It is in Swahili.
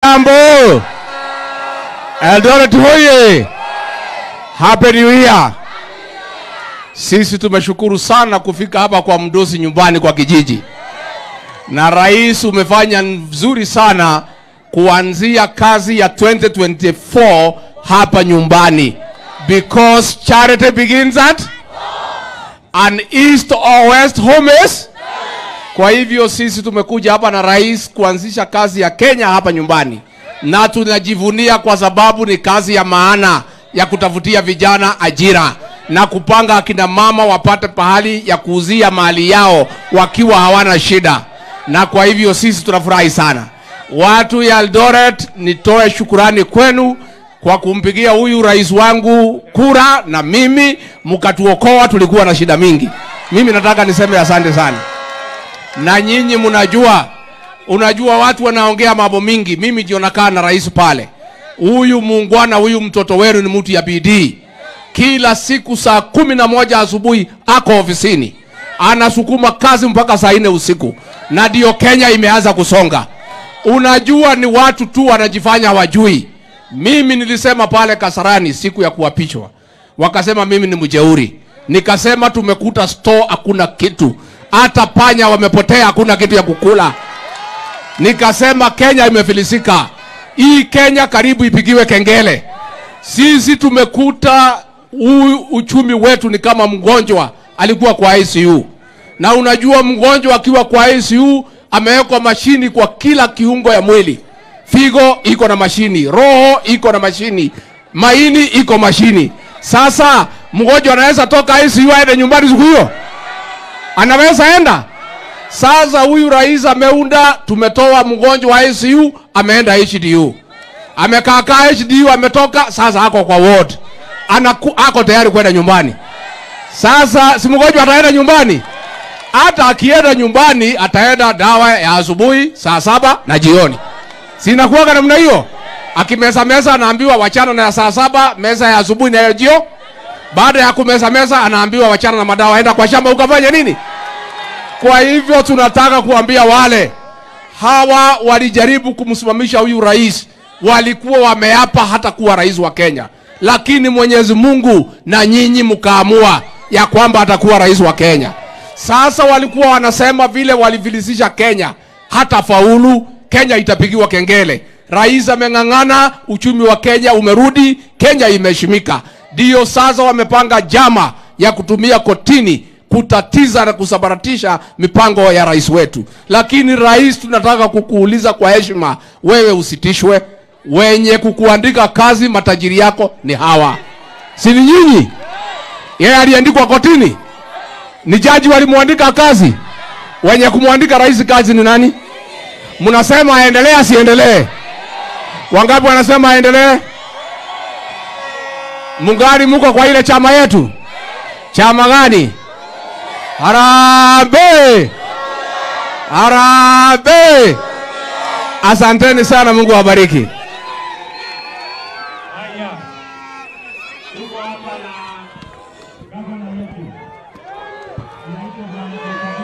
Hamjambo. Eldoret hoye. Happy New Year. Sisi tumeshukuru sana kufika hapa kwa mdosi nyumbani kwa kijiji, na rais umefanya vizuri sana kuanzia kazi ya 2024 hapa nyumbani, because charity begins at an east or west home is kwa hivyo sisi tumekuja hapa na rais kuanzisha kazi ya Kenya hapa nyumbani, na tunajivunia kwa sababu ni kazi ya maana ya kutafutia vijana ajira na kupanga akina mama wapate pahali ya kuuzia mali yao wakiwa hawana shida, na kwa hivyo sisi tunafurahi sana. Watu ya Eldoret, nitoe shukurani kwenu kwa kumpigia huyu rais wangu kura, na mimi mkatuokoa, tulikuwa na shida mingi. Mimi nataka niseme asante sana na nyinyi mnajua, unajua watu wanaongea mambo mingi. Mimi ndio nakaa na rais pale. Huyu muungwana huyu mtoto wenu ni mtu ya bidii. Kila siku saa kumi na moja asubuhi ako ofisini, anasukuma kazi mpaka saa nne usiku, na ndio Kenya imeanza kusonga. Unajua ni watu tu wanajifanya hawajui. Mimi nilisema pale Kasarani siku ya kuapishwa, wakasema mimi ni mjeuri. Nikasema tumekuta store hakuna kitu hata panya wamepotea, hakuna kitu ya kukula. Nikasema Kenya imefilisika, hii Kenya karibu ipigiwe kengele. Sisi tumekuta huu uchumi wetu ni kama mgonjwa alikuwa kwa ICU, na unajua mgonjwa akiwa kwa ICU amewekwa mashini kwa kila kiungo ya mwili. Figo iko na mashini, roho iko na mashini, maini iko mashini. Sasa mgonjwa anaweza toka ICU aende nyumbani siku hiyo? anaweza enda. Sasa huyu rais ameunda, tumetoa mgonjwa wa ICU ameenda HDU, amekaa kaa HDU, ametoka sasa, ako kwa ward, anaku, ako tayari kwenda nyumbani. Sasa si mgonjwa ataenda nyumbani? Hata akienda nyumbani ataenda dawa ya asubuhi saa saba na jioni, sinakuwaga namna hiyo. Akimeza meza anaambiwa wachana na ya saa saba, meza ya asubuhi na ya jio baada ya kumeza meza anaambiwa wachana na madawa, enda kwa shamba ukafanya nini. Kwa hivyo tunataka kuambia wale hawa walijaribu kumsimamisha huyu rais, walikuwa wameapa hata kuwa rais wa Kenya, lakini Mwenyezi Mungu na nyinyi mkaamua ya kwamba atakuwa rais wa Kenya. Sasa walikuwa wanasema vile walivilisisha Kenya, hata faulu Kenya itapigiwa kengele. Rais ameng'ang'ana, uchumi wa Kenya umerudi, Kenya imeheshimika. Ndiyo sasa wamepanga jama ya kutumia kotini kutatiza na kusambaratisha mipango ya rais wetu. Lakini rais, tunataka kukuuliza kwa heshima, wewe usitishwe. Wenye kukuandika kazi matajiri yako ni hawa, si ni nyinyi? Yeye aliandikwa kotini, ni jaji walimwandika kazi. Wenye kumwandika rais kazi ni nani? Mnasema aendelee asiendelee? Wangapi wanasema aendelee? Mungari muko kwa ile chama yetu? Chama gani? Harambee! Harambee! Asanteni sana, Mungu awabariki. Haya, tuko hapa na gavana wetu anaitwa Bwana